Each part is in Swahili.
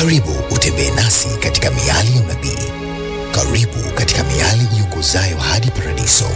Karibu utembee nasi katika miali ya unabii. Karibu katika miali iongozayo hadi paradiso.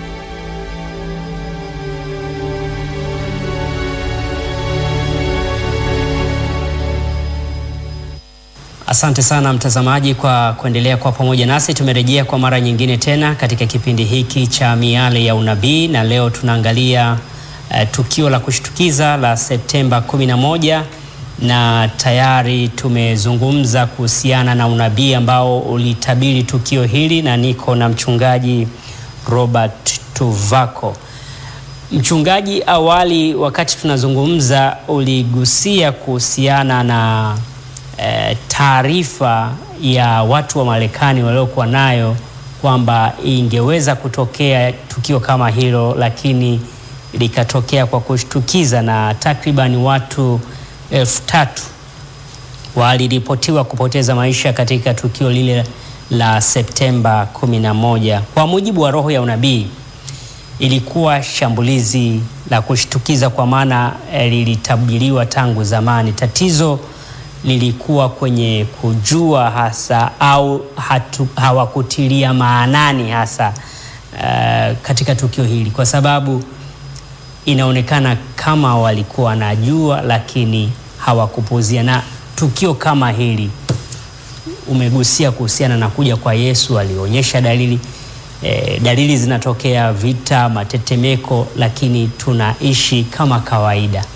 Asante sana mtazamaji kwa kuendelea kwa pamoja nasi. Tumerejea kwa mara nyingine tena katika kipindi hiki cha miale ya unabii, na leo tunaangalia uh, tukio la kushtukiza la Septemba 11 na tayari tumezungumza kuhusiana na unabii ambao ulitabiri tukio hili, na niko na mchungaji Robert Tuvako. Mchungaji, awali wakati tunazungumza uligusia kuhusiana na E, taarifa ya watu wa Marekani waliokuwa nayo kwamba ingeweza kutokea tukio kama hilo, lakini likatokea kwa kushtukiza na takriban watu elfu tatu waliripotiwa kupoteza maisha katika tukio lile la Septemba 11. Kwa mujibu wa roho ya unabii, ilikuwa shambulizi la kushtukiza kwa maana e, lilitabiriwa tangu zamani. Tatizo lilikuwa kwenye kujua hasa au hatu, hawakutilia maanani hasa uh, katika tukio hili, kwa sababu inaonekana kama walikuwa wanajua lakini hawakupuzia. Na tukio kama hili umegusia kuhusiana na kuja kwa Yesu, alionyesha dalili eh, dalili zinatokea, vita, matetemeko, lakini tunaishi kama kawaida.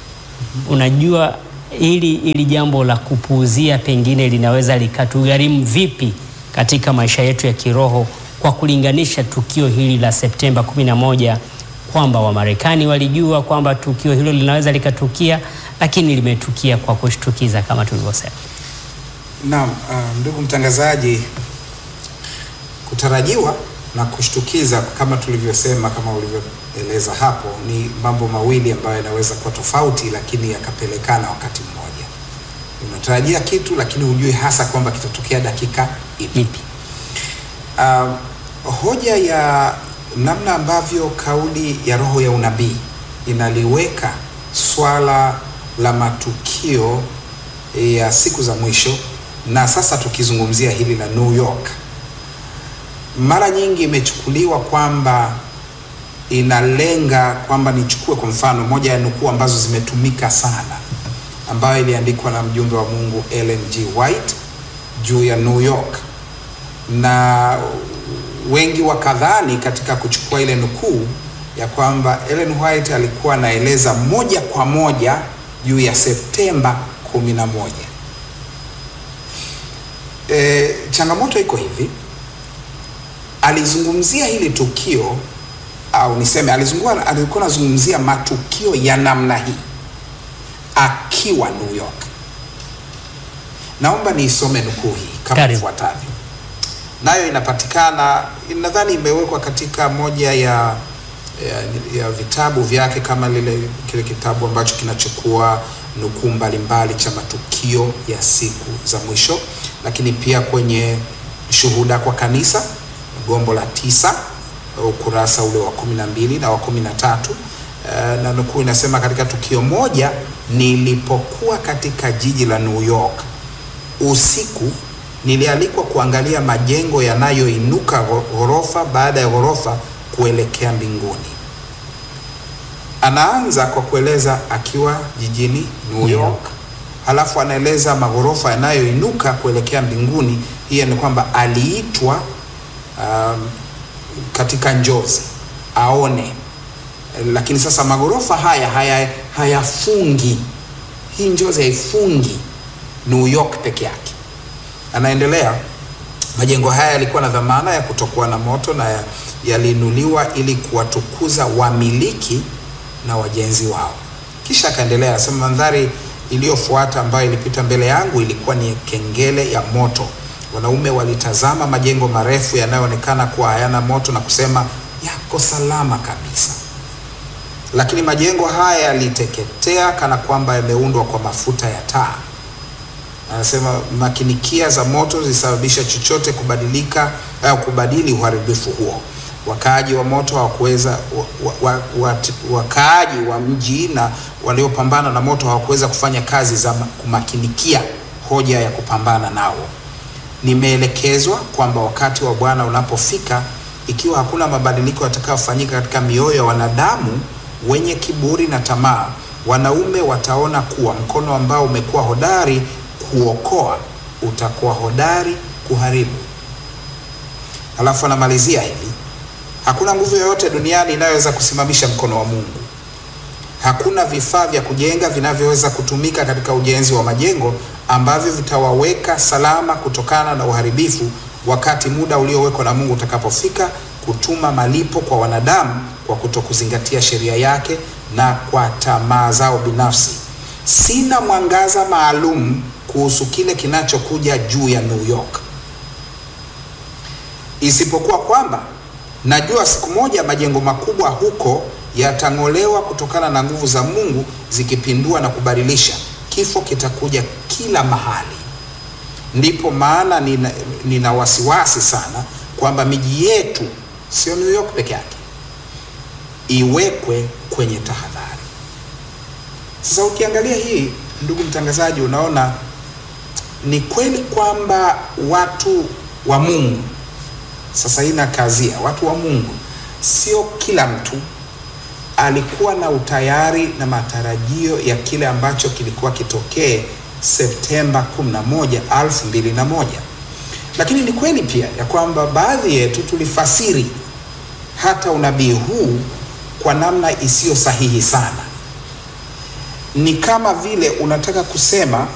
Unajua hili hili jambo la kupuuzia pengine linaweza likatugharimu vipi katika maisha yetu ya kiroho, kwa kulinganisha tukio hili la Septemba 11 kwamba Wamarekani walijua kwamba tukio hilo linaweza likatukia, lakini limetukia kwa kushtukiza kama tulivyosema. Naam, uh, ndugu mtangazaji, kutarajiwa na kushtukiza kama tulivyosema, kama ulivyoeleza hapo, ni mambo mawili ambayo yanaweza kuwa tofauti, lakini yakapelekana wakati mmoja. Unatarajia kitu lakini hujui hasa kwamba kitatokea dakika ipi. Ipi? Uh, hoja ya namna ambavyo kauli ya roho ya unabii inaliweka swala la matukio ya siku za mwisho, na sasa tukizungumzia hili la New York mara nyingi imechukuliwa kwamba inalenga kwamba, nichukue kwa mfano moja ya nukuu ambazo zimetumika sana, ambayo iliandikwa na mjumbe wa Mungu Ellen G. White juu ya New York, na wengi wakadhani katika kuchukua ile nukuu ya kwamba Ellen White alikuwa anaeleza moja kwa moja juu ya Septemba 11. E, changamoto iko hivi alizungumzia hili tukio au niseme alizungua, alikuwa anazungumzia matukio ya namna hii akiwa New York. Naomba niisome nukuu hii kama ifuatavyo, nayo inapatikana, nadhani imewekwa katika moja ya, ya, ya vitabu vyake kama lile kile kitabu ambacho kinachukua nukuu mbalimbali cha matukio ya siku za mwisho, lakini pia kwenye Shuhuda kwa Kanisa gombo la tisa ukurasa ule wa kumi na mbili na wa kumi na tatu uh, na nukuu inasema, katika tukio moja nilipokuwa katika jiji la New York usiku, nilialikwa kuangalia majengo yanayoinuka ghorofa baada ya ghorofa kuelekea mbinguni. Anaanza kwa kueleza akiwa jijini New York, halafu anaeleza maghorofa yanayoinuka kuelekea mbinguni. Hiyo ni kwamba aliitwa Um, katika njozi aone, lakini sasa magorofa haya haya hayafungi. Hii njozi haifungi New York peke yake. Anaendelea, majengo haya yalikuwa na dhamana ya kutokuwa na moto na yaliinuliwa ili kuwatukuza wamiliki na wajenzi wao. Kisha akaendelea, anasema mandhari iliyofuata ambayo ilipita mbele yangu ilikuwa ni kengele ya moto Wanaume walitazama majengo marefu yanayoonekana kuwa hayana moto na kusema yako salama kabisa, lakini majengo haya yaliteketea kana kwamba yameundwa kwa mafuta ya taa. Anasema makinikia za moto zilisababisha chochote kubadilika au kubadili uharibifu huo. Wakaaji wa moto hawakuweza wa, wa, wa, wakaaji wa mji na waliopambana na moto hawakuweza kufanya kazi za kumakinikia hoja ya kupambana nao. Nimeelekezwa kwamba wakati wa Bwana unapofika, ikiwa hakuna mabadiliko yatakayofanyika katika mioyo ya wanadamu wenye kiburi na tamaa, wanaume wataona kuwa mkono ambao umekuwa hodari kuokoa utakuwa hodari kuharibu. Alafu anamalizia hivi, hakuna nguvu yoyote duniani inayoweza kusimamisha mkono wa Mungu. Hakuna vifaa vya kujenga vinavyoweza kutumika katika ujenzi wa majengo ambavyo vitawaweka salama kutokana na uharibifu wakati muda uliowekwa na Mungu utakapofika kutuma malipo kwa wanadamu kwa kutokuzingatia sheria yake na kwa tamaa zao binafsi. Sina mwangaza maalum kuhusu kile kinachokuja juu ya New York, isipokuwa kwamba najua siku moja majengo makubwa huko yatang'olewa kutokana na nguvu za Mungu zikipindua na kubadilisha. Kifo kitakuja kila mahali. Ndipo maana nina, nina wasiwasi sana kwamba miji yetu sio New York peke yake iwekwe kwenye tahadhari. Sasa ukiangalia hii, ndugu mtangazaji, unaona ni kweli kwamba watu wa Mungu sasa hii nakazia, watu wa Mungu, sio kila mtu alikuwa na utayari na matarajio ya kile ambacho kilikuwa kitokee Septemba 11, 2001. Lakini ni kweli pia ya kwamba baadhi yetu tulifasiri hata unabii huu kwa namna isiyo sahihi sana. Ni kama vile unataka kusema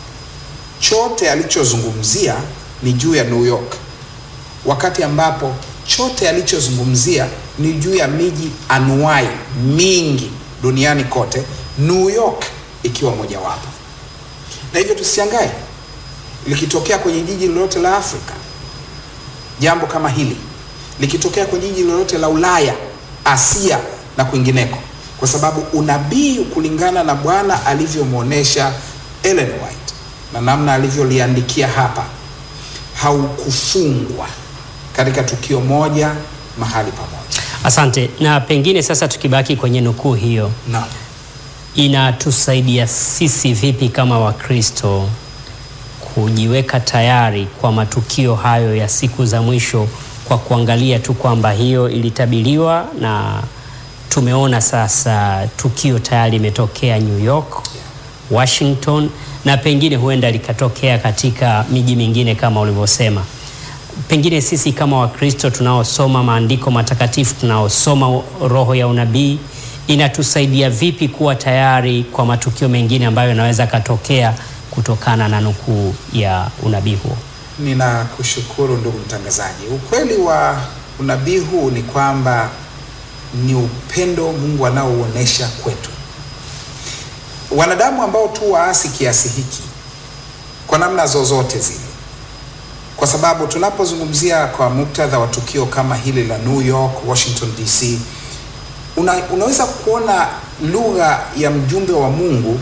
chote alichozungumzia ni juu ya New York, wakati ambapo chote alichozungumzia ni juu ya miji anuai mingi duniani kote, New York ikiwa mojawapo. Na hivyo tusishangae likitokea kwenye jiji lolote la Afrika jambo kama hili, likitokea kwenye jiji lolote la Ulaya, Asia na kwingineko, kwa sababu unabii kulingana na Bwana alivyomwonyesha Ellen White na namna alivyoliandikia hapa haukufungwa katika tukio moja mahali pamoja. Asante. Na pengine sasa tukibaki kwenye nukuu hiyo, Naam. inatusaidia sisi vipi kama Wakristo kujiweka tayari kwa matukio hayo ya siku za mwisho, kwa kuangalia tu kwamba hiyo ilitabiriwa na tumeona sasa tukio tayari limetokea New York, Washington na pengine huenda likatokea katika miji mingine kama ulivyosema. Pengine sisi kama Wakristo tunaosoma maandiko matakatifu, tunaosoma roho ya unabii, inatusaidia vipi kuwa tayari kwa matukio mengine ambayo yanaweza katokea kutokana na nukuu ya unabii huo? Ninakushukuru ndugu mtangazaji. Ukweli wa unabii huu ni kwamba ni upendo Mungu anaouonesha kwetu wanadamu ambao tu waasi kiasi hiki kwa namna zozote zile, kwa sababu tunapozungumzia kwa muktadha wa tukio kama hili la New York, Washington DC, una, unaweza kuona lugha ya mjumbe wa Mungu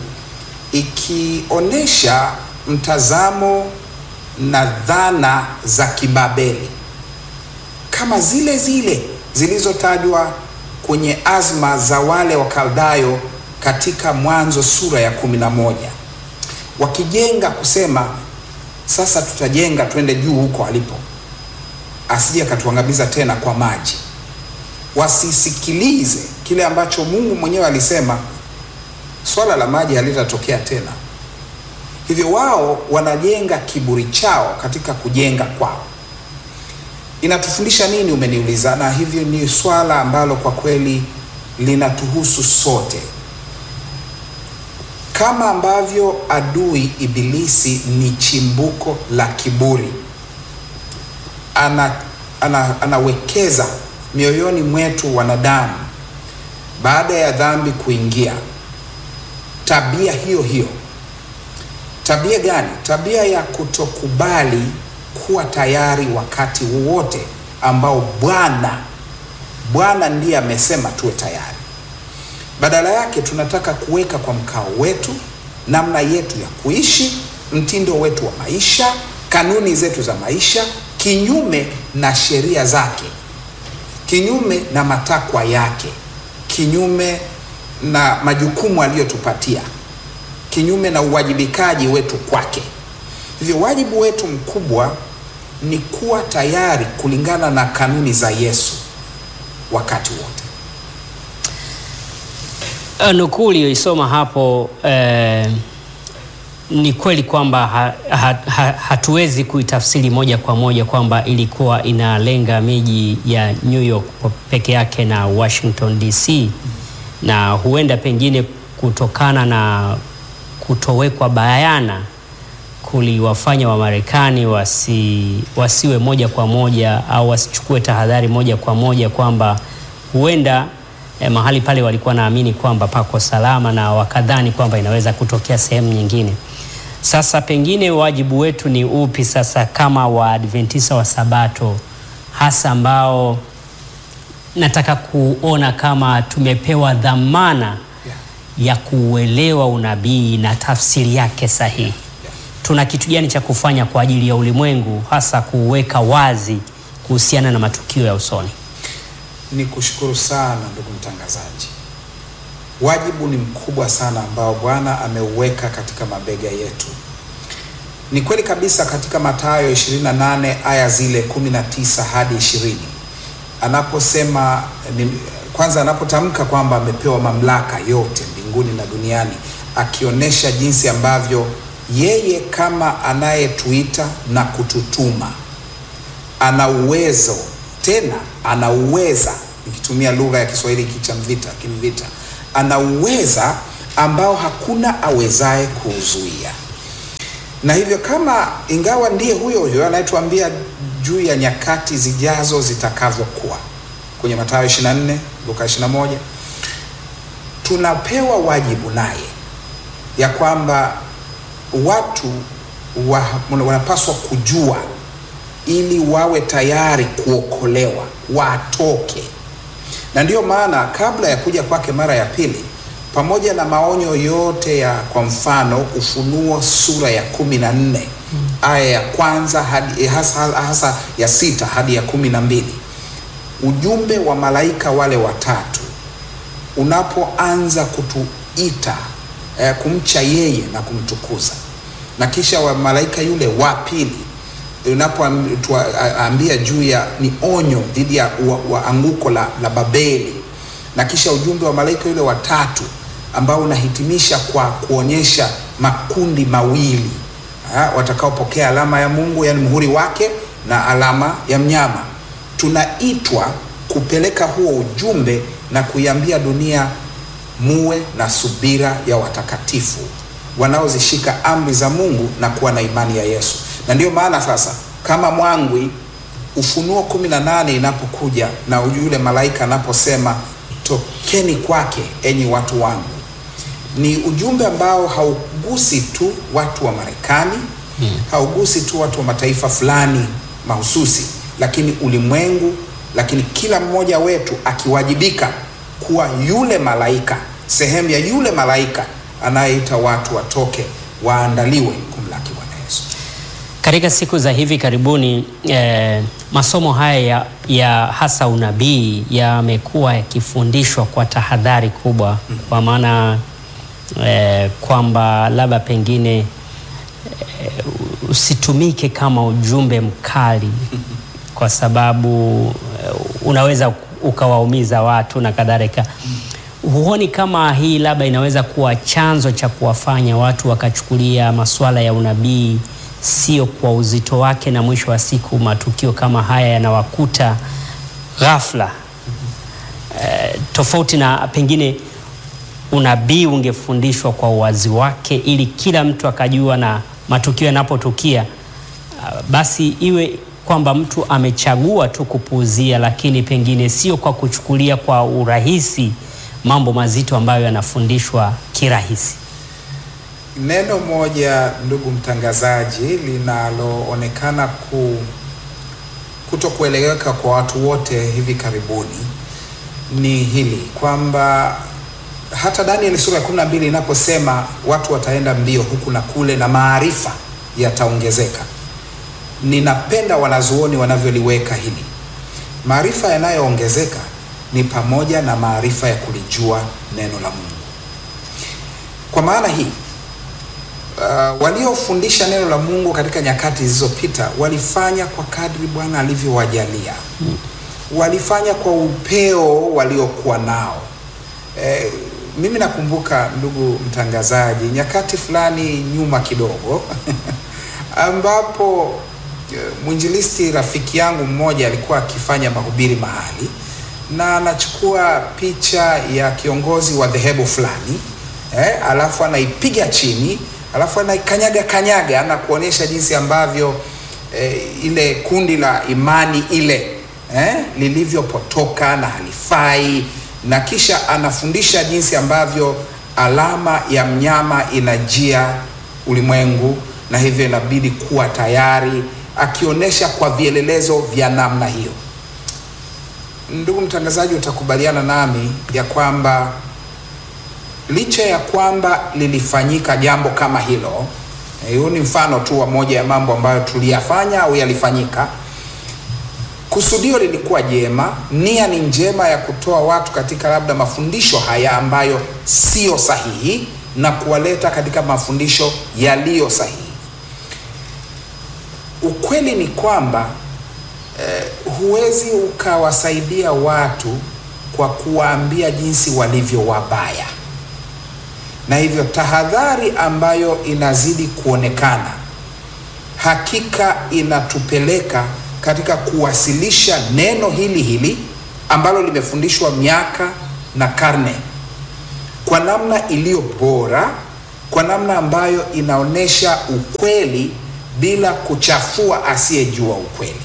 ikionyesha mtazamo na dhana za kibabeli kama zile zile zilizotajwa kwenye azma za wale Wakaldayo katika Mwanzo sura ya kumi na moja wakijenga kusema, sasa tutajenga twende juu huko alipo, asije akatuangamiza tena kwa maji. Wasisikilize kile ambacho Mungu mwenyewe alisema, swala la maji halitatokea tena. Hivyo wao wanajenga kiburi chao katika kujenga kwao. Inatufundisha nini, umeniuliza? Na hivyo ni swala ambalo kwa kweli linatuhusu sote. Kama ambavyo adui Ibilisi ni chimbuko la kiburi, ana, ana, anawekeza mioyoni mwetu wanadamu baada ya dhambi kuingia, tabia hiyo hiyo. Tabia gani? Tabia ya kutokubali kuwa tayari wakati wowote ambao Bwana Bwana ndiye amesema tuwe tayari. Badala yake tunataka kuweka kwa mkao wetu namna yetu ya kuishi, mtindo wetu wa maisha, kanuni zetu za maisha, kinyume na sheria zake, kinyume na matakwa yake, kinyume na majukumu aliyotupatia, kinyume na uwajibikaji wetu kwake. Hivyo wajibu wetu mkubwa ni kuwa tayari kulingana na kanuni za Yesu wakati wote. Uh, nukuu uliyoisoma hapo eh, ni kweli kwamba ha, ha, ha, hatuwezi kuitafsiri moja kwa moja kwamba ilikuwa inalenga miji ya New York peke yake na Washington DC, na huenda pengine kutokana na kutowekwa bayana kuliwafanya Wamarekani wasi, wasiwe moja kwa moja au wasichukue tahadhari moja kwa moja kwamba huenda eh, mahali pale walikuwa naamini kwamba pako salama na wakadhani kwamba inaweza kutokea sehemu nyingine. Sasa pengine wajibu wetu ni upi sasa kama Waadventista wa Sabato, hasa ambao nataka kuona kama tumepewa dhamana ya kuuelewa unabii na tafsiri yake sahihi. Tuna kitu gani cha kufanya kwa ajili ya ulimwengu, hasa kuweka wazi kuhusiana na matukio ya usoni? Ni kushukuru sana ndugu mtangazaji. Wajibu ni mkubwa sana ambao Bwana ameuweka katika mabega yetu. Ni kweli kabisa katika Mathayo 28 aya zile 19 hadi 20 anaposema ni, kwanza anapotamka kwamba amepewa mamlaka yote mbinguni na duniani, akionyesha jinsi ambavyo yeye kama anayetuita na kututuma ana uwezo tena ana uweza, nikitumia lugha ya Kiswahili kichamvita kimvita, ana uweza ambao hakuna awezaye kuuzuia. Na hivyo kama ingawa ndiye huyo huyo anayetuambia juu ya nyakati zijazo zitakavyokuwa kwenye Mathayo 24, Luka 21, tunapewa wajibu naye ya kwamba watu wa, wanapaswa kujua ili wawe tayari kuokolewa, watoke. Na ndiyo maana kabla ya kuja kwake mara ya pili, pamoja na maonyo yote ya kwa mfano Ufunuo sura ya kumi na nne mm. aya ya kwanza hadi hasa, hasa ya sita hadi ya kumi na mbili ujumbe wa malaika wale watatu unapoanza kutuita eh, kumcha yeye na kumtukuza, na kisha wa malaika yule wa pili unapoambia juu ya ni onyo dhidi ya wa, wa anguko la, la Babeli, na kisha ujumbe wa malaika yule watatu ambao unahitimisha kwa kuonyesha makundi mawili watakaopokea alama ya Mungu, yani muhuri wake na alama ya mnyama. Tunaitwa kupeleka huo ujumbe na kuiambia dunia, muwe na subira ya watakatifu wanaozishika amri za Mungu na kuwa na imani ya Yesu na ndiyo maana sasa kama mwangwi Ufunuo kumi na nane inapokuja na yule malaika anaposema tokeni kwake enyi watu wangu, ni ujumbe ambao haugusi tu watu wa Marekani hmm, haugusi tu watu wa mataifa fulani mahususi, lakini ulimwengu, lakini kila mmoja wetu akiwajibika kuwa yule malaika, sehemu ya yule malaika anayeita watu watoke waandaliwe kumlaki katika siku za hivi karibuni eh, masomo haya ya, ya hasa unabii yamekuwa yakifundishwa kwa tahadhari kubwa, kwa maana eh, kwamba labda pengine eh, usitumike kama ujumbe mkali, kwa sababu eh, unaweza ukawaumiza watu na kadhalika. Huoni kama hii labda inaweza kuwa chanzo cha kuwafanya watu wakachukulia masuala ya unabii sio kwa uzito wake, na mwisho wa siku matukio kama haya yanawakuta ghafla. E, tofauti na pengine unabii ungefundishwa kwa uwazi wake, ili kila mtu akajua, na matukio yanapotukia basi iwe kwamba mtu amechagua tu kupuuzia, lakini pengine sio kwa kuchukulia kwa urahisi mambo mazito ambayo yanafundishwa kirahisi. Neno moja ndugu mtangazaji, linaloonekana ku kutokueleweka kwa watu wote hivi karibuni ni hili kwamba hata Danieli sura ya kumi na mbili inaposema watu wataenda mbio huku na kule na maarifa yataongezeka, ninapenda wanazuoni wanavyoliweka hili. Maarifa yanayoongezeka ni pamoja na maarifa ya kulijua neno la Mungu. Kwa maana hii uh, waliofundisha neno la Mungu katika nyakati zilizopita walifanya kwa kadri Bwana alivyowajalia walifanya kwa upeo waliokuwa nao. Eh, mimi nakumbuka ndugu mtangazaji, nyakati fulani nyuma kidogo ambapo eh, mwinjilisti rafiki yangu mmoja alikuwa akifanya mahubiri mahali na anachukua picha ya kiongozi wa dhehebu fulani eh, alafu anaipiga chini alafu anaikanyaga kanyaga na kuonyesha jinsi ambavyo eh, ile kundi la imani ile eh, lilivyopotoka na halifai na kisha anafundisha jinsi ambavyo alama ya mnyama inajia ulimwengu na hivyo inabidi kuwa tayari akionyesha kwa vielelezo vya namna hiyo ndugu mtangazaji utakubaliana nami ya kwamba licha ya kwamba lilifanyika jambo kama hilo eh, huu ni mfano tu wa moja ya mambo ambayo tuliyafanya au yalifanyika kusudio lilikuwa jema nia ni njema ya kutoa watu katika labda mafundisho haya ambayo siyo sahihi na kuwaleta katika mafundisho yaliyo sahihi ukweli ni kwamba eh, huwezi ukawasaidia watu kwa kuwaambia jinsi walivyo wabaya na hivyo tahadhari ambayo inazidi kuonekana hakika inatupeleka katika kuwasilisha neno hili hili ambalo limefundishwa miaka na karne kwa namna iliyo bora kwa namna ambayo inaonyesha ukweli bila kuchafua asiyejua ukweli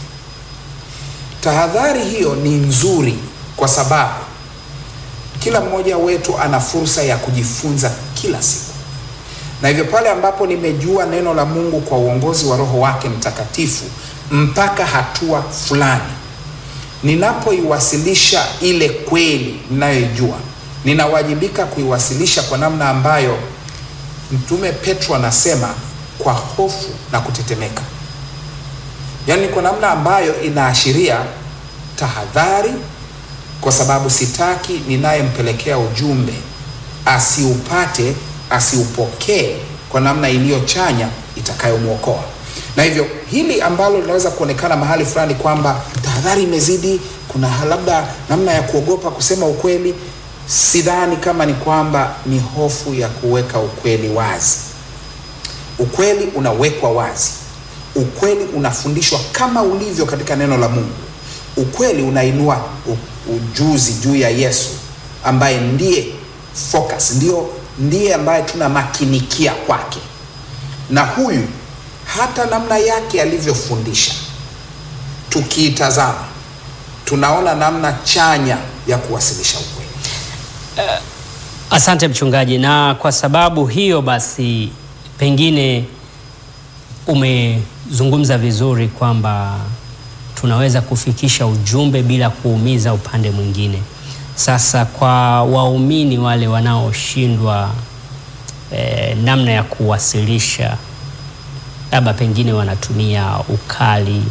tahadhari hiyo ni nzuri kwa sababu kila mmoja wetu ana fursa ya kujifunza kila siku na hivyo pale ambapo nimejua neno la mungu kwa uongozi wa roho wake mtakatifu mpaka hatua fulani ninapoiwasilisha ile kweli ninayoijua ninawajibika kuiwasilisha kwa namna ambayo mtume petro anasema kwa hofu na kutetemeka yaani kwa namna ambayo inaashiria tahadhari kwa sababu sitaki ninayempelekea ujumbe asiupate asiupokee kwa namna iliyochanya itakayomwokoa na hivyo hili ambalo linaweza kuonekana mahali fulani kwamba tahadhari imezidi kuna labda namna ya kuogopa kusema ukweli sidhani kama ni kwamba ni hofu ya kuweka ukweli wazi ukweli unawekwa wazi ukweli unafundishwa kama ulivyo katika neno la mungu ukweli unainua u- ujuzi juu ya yesu ambaye ndiye focus ndio ndiye ambaye tunamakinikia kwake na huyu hata namna yake alivyofundisha tukiitazama tunaona namna chanya ya kuwasilisha ukweli Asante mchungaji, na kwa sababu hiyo basi, pengine umezungumza vizuri kwamba tunaweza kufikisha ujumbe bila kuumiza upande mwingine. Sasa kwa waumini wale wanaoshindwa eh, namna ya kuwasilisha, labda pengine wanatumia ukali,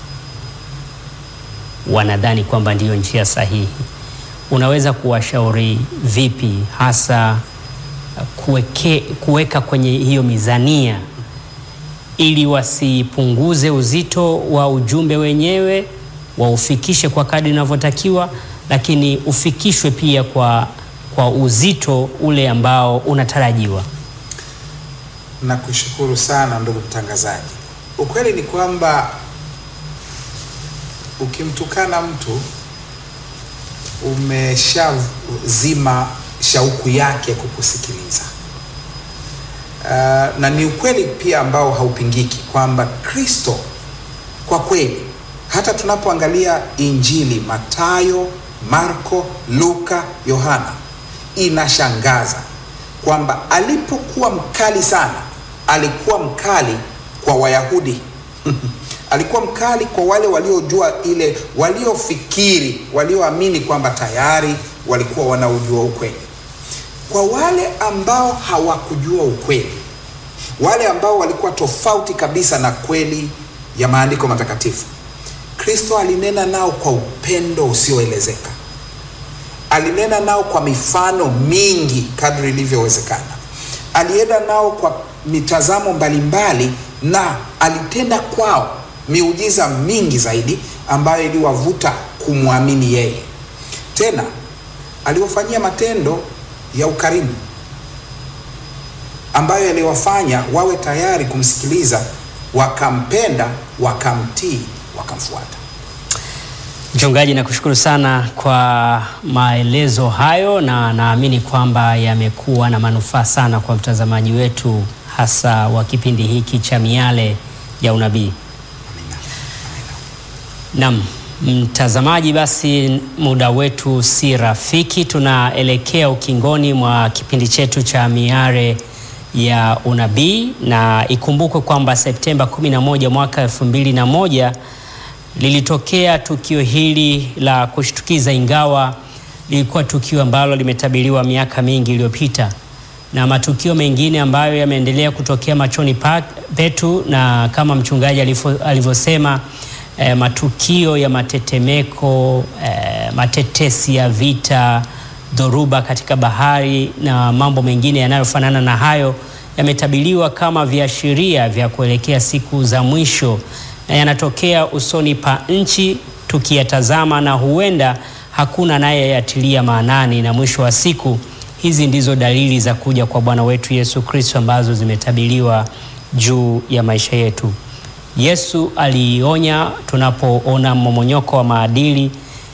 wanadhani kwamba ndiyo njia sahihi unaweza kuwashauri vipi hasa kuweke, kuweka kwenye hiyo mizania ili wasipunguze uzito wa ujumbe wenyewe, waufikishe kwa kadri inavyotakiwa, lakini ufikishwe pia kwa, kwa uzito ule ambao unatarajiwa. nakushukuru sana ndugu mtangazaji ukweli ni kwamba ukimtukana mtu umeshazima shauku yake kukusikiliza uh, na ni ukweli pia ambao haupingiki kwamba kristo kwa kweli hata tunapoangalia injili matayo marko luka yohana inashangaza kwamba alipokuwa mkali sana alikuwa mkali kwa wayahudi alikuwa mkali kwa wale waliojua ile waliofikiri walioamini kwamba tayari walikuwa wanaujua ukweli kwa wale ambao hawakujua ukweli wale ambao walikuwa tofauti kabisa na kweli ya maandiko matakatifu kristo alinena nao kwa upendo usioelezeka alinena nao kwa mifano mingi kadri ilivyowezekana alienda nao kwa mitazamo mbalimbali na alitenda kwao miujiza mingi zaidi ambayo iliwavuta kumwamini yeye. Tena aliwafanyia matendo ya ukarimu ambayo yaliwafanya wawe tayari kumsikiliza, wakampenda, wakamtii, wakamfuata. Mchungaji, nakushukuru sana kwa maelezo hayo, na naamini kwamba yamekuwa na manufaa sana kwa mtazamaji wetu, hasa wa kipindi hiki cha Miale ya Unabii. Naam, mtazamaji, basi muda wetu si rafiki, tunaelekea ukingoni mwa kipindi chetu cha Miale ya Unabii, na ikumbukwe kwamba Septemba 11 mwaka 2001 lilitokea tukio hili la kushtukiza, ingawa lilikuwa tukio ambalo limetabiriwa miaka mingi iliyopita, na matukio mengine ambayo yameendelea kutokea machoni pa- petu, na kama mchungaji alifo- alivyosema eh, matukio ya matetemeko eh, matetesi ya vita, dhoruba katika bahari na mambo mengine yanayofanana na hayo yametabiriwa kama viashiria vya kuelekea siku za mwisho na yanatokea usoni pa nchi tukiyatazama, na huenda hakuna anayeyatilia maanani, na mwisho wa siku hizi ndizo dalili za kuja kwa Bwana wetu Yesu Kristo ambazo zimetabiriwa juu ya maisha yetu. Yesu alionya tunapoona mmomonyoko wa maadili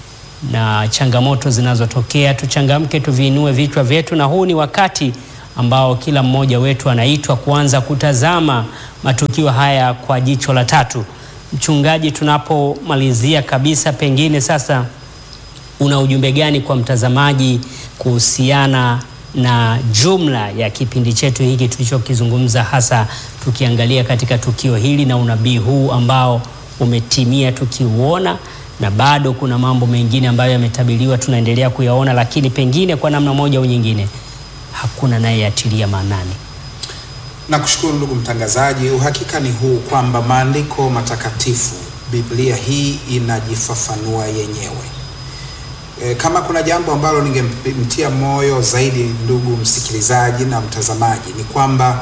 na changamoto zinazotokea, tuchangamke, tuviinue vichwa vyetu, na huu ni wakati ambao kila mmoja wetu anaitwa kuanza kutazama matukio haya kwa jicho la tatu. Mchungaji, tunapomalizia kabisa, pengine sasa una ujumbe gani kwa mtazamaji kuhusiana na jumla ya kipindi chetu hiki tulichokizungumza, hasa tukiangalia katika tukio hili na unabii huu ambao umetimia tukiuona, na bado kuna mambo mengine ambayo yametabiriwa tunaendelea kuyaona, lakini pengine kwa namna moja au nyingine hakuna naye yatilia maanani. Nakushukuru ndugu mtangazaji. Uhakika ni huu kwamba maandiko matakatifu, Biblia hii inajifafanua yenyewe. E, kama kuna jambo ambalo ningemtia moyo zaidi ndugu msikilizaji na mtazamaji ni kwamba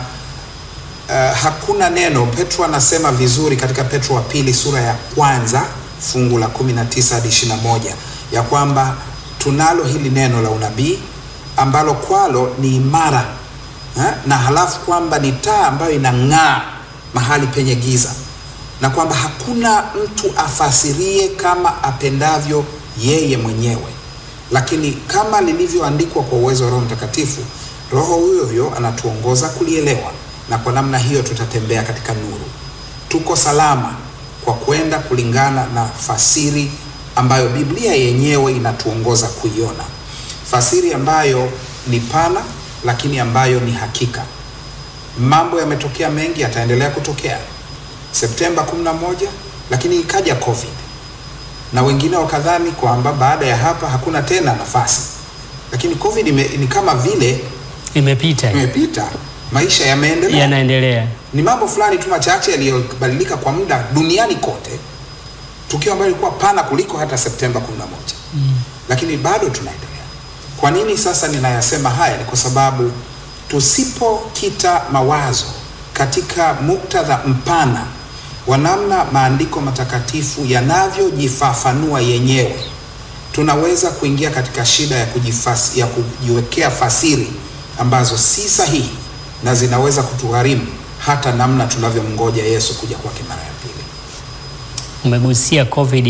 uh, hakuna neno. Petro anasema vizuri katika Petro wa pili sura ya kwanza fungu la 19 hadi 21 ya kwamba tunalo hili neno la unabii ambalo kwalo ni imara ha? na halafu kwamba ni taa ambayo inang'aa mahali penye giza, na kwamba hakuna mtu afasirie kama apendavyo yeye mwenyewe, lakini kama lilivyoandikwa kwa uwezo wa Roho Mtakatifu, Roho huyo huyo anatuongoza kulielewa, na kwa namna hiyo tutatembea katika nuru. Tuko salama kwa kwenda kulingana na fasiri ambayo Biblia yenyewe inatuongoza kuiona, fasiri ambayo ni pana lakini ambayo ni hakika. Mambo yametokea mengi, yataendelea kutokea. Septemba 11 lakini ikaja COVID na wengine wakadhani kwamba baada ya hapa hakuna tena nafasi, lakini COVID ime, ni kama vile Imepita, imepita, maisha yameendelea. yanaendelea. Ni mambo fulani tu machache yaliyobadilika kwa muda duniani kote, tukio ambalo lilikuwa pana kuliko hata Septemba 11 mm. lakini bado tunaendelea. Kwa nini sasa ninayasema haya? Ni kwa sababu tusipokita mawazo katika muktadha mpana wa namna maandiko matakatifu yanavyojifafanua yenyewe, tunaweza kuingia katika shida ya kujifasi, ya kujiwekea fasiri ambazo si sahihi na zinaweza kutugharimu hata namna tunavyomngoja Yesu kuja kwake mara ya pili. Umegusia COVID,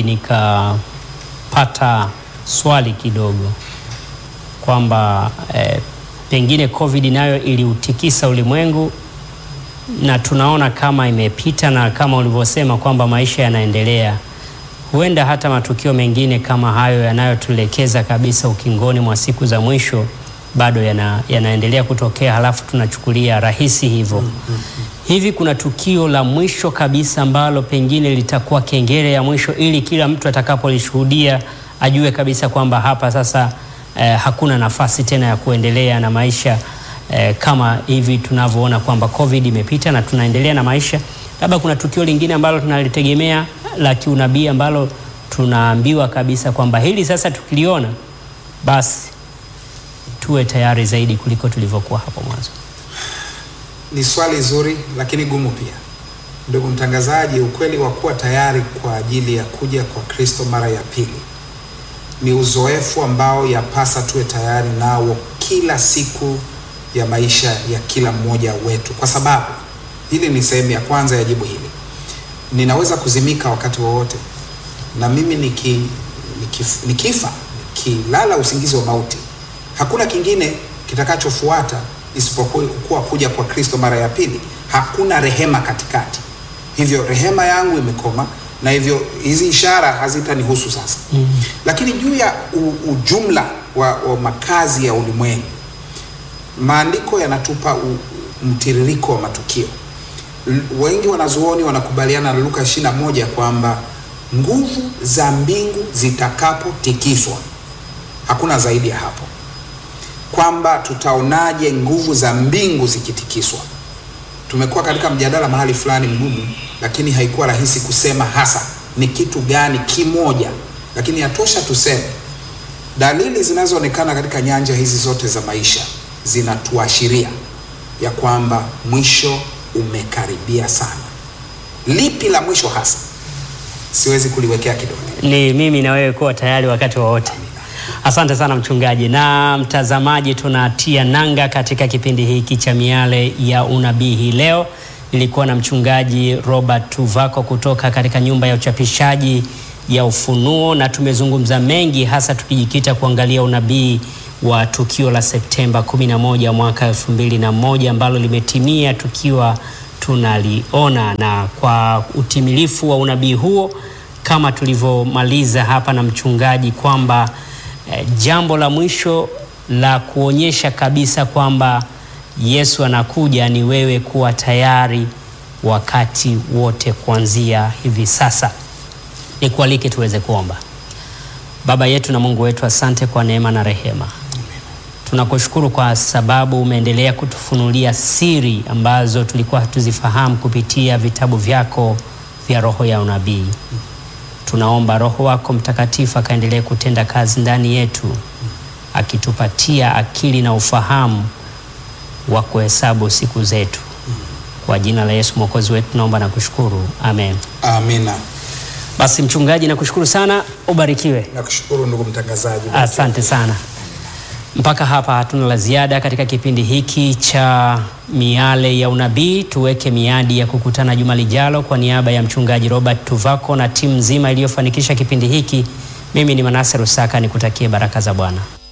nikapata swali kidogo kwamba eh, pengine COVID nayo iliutikisa ulimwengu na tunaona kama imepita, na kama ulivyosema kwamba maisha yanaendelea, huenda hata matukio mengine kama hayo yanayotuelekeza kabisa ukingoni mwa siku za mwisho bado yana, yanaendelea kutokea, halafu tunachukulia rahisi hivyo. Hivi kuna tukio la mwisho kabisa ambalo pengine litakuwa kengele ya mwisho, ili kila mtu atakapolishuhudia ajue kabisa kwamba hapa sasa eh, hakuna nafasi tena ya kuendelea na maisha eh, kama hivi tunavyoona kwamba COVID imepita na tunaendelea na maisha. Labda kuna tukio lingine ambalo tunalitegemea la kiunabii ambalo tunaambiwa kabisa kwamba hili sasa tukiliona basi tuwe tayari zaidi kuliko tulivyokuwa hapo mwanzo. Ni swali zuri lakini gumu pia, ndugu mtangazaji. Ukweli wa kuwa tayari kwa ajili ya kuja kwa Kristo mara ya pili ni uzoefu ambao yapasa tuwe tayari nao kila siku ya maisha ya kila mmoja wetu, kwa sababu hili ni sehemu ya kwanza ya jibu hili. Ninaweza kuzimika wakati wowote, na mimi niki, nikif, nikifa nikilala usingizi wa mauti, hakuna kingine kitakachofuata isipokuwa kuja kwa Kristo mara ya pili. Hakuna rehema katikati, hivyo rehema yangu imekoma na hivyo hizi ishara hazitanihusu sasa. mm. Lakini juu ya u, ujumla wa, wa makazi ya ulimwengu, maandiko yanatupa u, mtiririko wa matukio. L, wengi wanazuoni wanakubaliana na Luka 21 kwamba nguvu za mbingu zitakapotikiswa, hakuna zaidi ya hapo, kwamba tutaonaje nguvu za mbingu zikitikiswa. Tumekuwa katika mjadala mahali fulani mgumu, lakini haikuwa rahisi kusema hasa ni kitu gani kimoja, lakini yatosha tuseme dalili zinazoonekana katika nyanja hizi zote za maisha zinatuashiria ya kwamba mwisho umekaribia sana. Lipi la mwisho hasa? Siwezi kuliwekea kidole. Ni mimi na wewe kuwa tayari wakati wowote. Asante sana mchungaji na mtazamaji, tunatia nanga katika kipindi hiki cha miale ya unabii hii leo. Nilikuwa na mchungaji Robert Tuvako kutoka katika nyumba ya uchapishaji ya Ufunuo, na tumezungumza mengi, hasa tukijikita kuangalia unabii wa tukio la Septemba 11 mwaka 2001 ambalo limetimia tukiwa tunaliona, na kwa utimilifu wa unabii huo kama tulivyomaliza hapa na mchungaji kwamba eh, jambo la mwisho la kuonyesha kabisa kwamba Yesu anakuja ni wewe kuwa tayari wakati wote kuanzia hivi sasa. Nikualike tuweze kuomba. Baba yetu na Mungu wetu, asante kwa neema na rehema. Tunakushukuru kwa sababu umeendelea kutufunulia siri ambazo tulikuwa hatuzifahamu kupitia vitabu vyako vya roho ya unabii. Tunaomba Roho wako Mtakatifu akaendelee kutenda kazi ndani yetu, akitupatia akili na ufahamu wa kuhesabu siku zetu. Kwa jina la Yesu Mwokozi wetu naomba na kushukuru, amen. Amina. Basi mchungaji, nakushukuru sana, ubarikiwe. Nakushukuru ndugu mtangazaji. Asante sana. Mpaka hapa hatuna la ziada katika kipindi hiki cha miale ya unabii. Tuweke miadi ya kukutana juma lijalo. Kwa niaba ya mchungaji Robert Tuvako na timu nzima iliyofanikisha kipindi hiki, mimi ni Manase Rusaka, nikutakie baraka za Bwana.